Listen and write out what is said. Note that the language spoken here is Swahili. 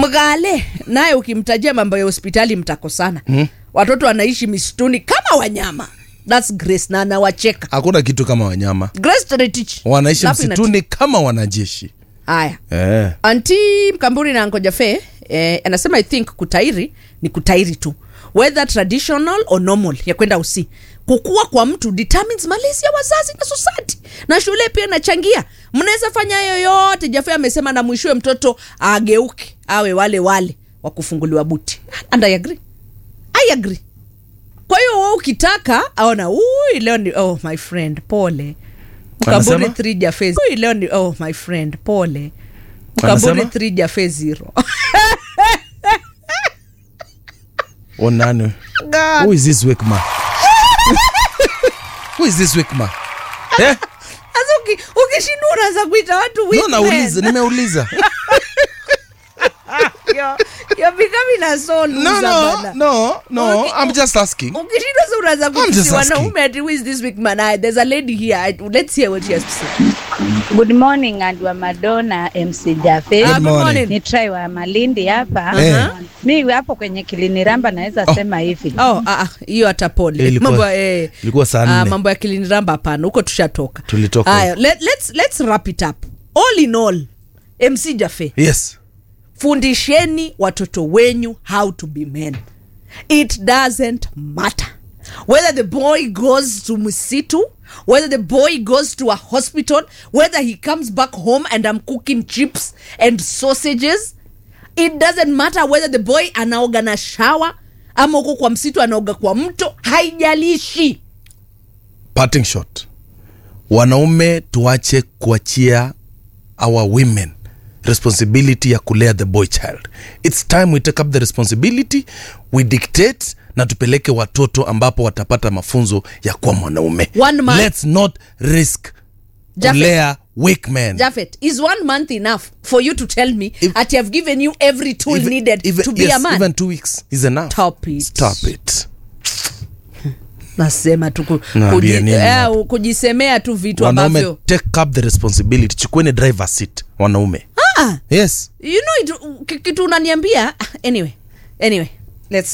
mgale naye ukimtajia mambo ya hospitali mtakosana mm. watoto wanaishi misituni kama wanyama thats grace na anawacheka hakuna kitu kama wanyama grace Toretich. wanaishi Laugh in a msituni kama wanajeshi haya eh. anti mkamburi na ngojafe eh, anasema i think kutairi ni kutairi tu whether traditional or normal ya kwenda usi kukua kwa mtu determines malezi ya wazazi na society na shule pia inachangia mnaweza fanya yoyote jafe amesema na mwishowe mtoto ageuke awe wale wale wa kufunguliwa buti and i agree i agree kwa hiyo we ukitaka aona ui leo ni oh my friend pole mkamburi Anasema? 3 jafe ui leo ni oh my friend pole mkamburi Anasema? 3 jafe zero onani God. who is this weak man who is this weak man eh? sasa uki- ukishindwa unaanza kuita watu no weak men. nauliza nimeuliza You're- you're becoming a soul no loser no bana. no no Okay. i'm just asking ukishindwa sa unaanza just kutusi asking. wanaume ati who is this weak man I- there's a lady here I, let's hear what she has to say Good morning and wa Madonna MC Jafe. Ah, good morning. morning. Ni try wa Malindi hapa. Eh. Mi hapo kwenye kiliniramba naweza sema hivi. oh ah, ah, hiyo hata pole Ilikuwa- mambo ya- eh, ilikuwa saa ah, nne. mambo ya kiliniramba hapana huko tushatoka Tulitoka. Haya, let, let's, let's wrap it up all in all mc jafe yes fundisheni watoto wenyu how to be men it doesn't matter whether the boy goes to msitu whether the boy goes to a hospital whether he comes back home and i'm cooking chips and sausages it doesn't matter whether the boy anaoga na shawa ama huko kwa msitu anaoga kwa mto haijalishi parting shot wanaume tuache kuachia our women responsibility ya kulea the boy child its time we take up the responsibility we dictate na tupeleke watoto ambapo watapata mafunzo ya kuwa mwanaume One man- let's not risk Jafet. kulea weak men Jafet, is one month enough for you to tell me If- that I've given you every tool Even- needed even- to be yes, a man? even two weeks is enough Stop it. stop it nasema tu ku- Naambia kuji- nini eh, hapo? kujisemea tu vitu wanaume ambavyo take up the responsibility chukueni driver seat wanaume ah, yes you know it, ki- kitu unaniambia ah, anyway anyway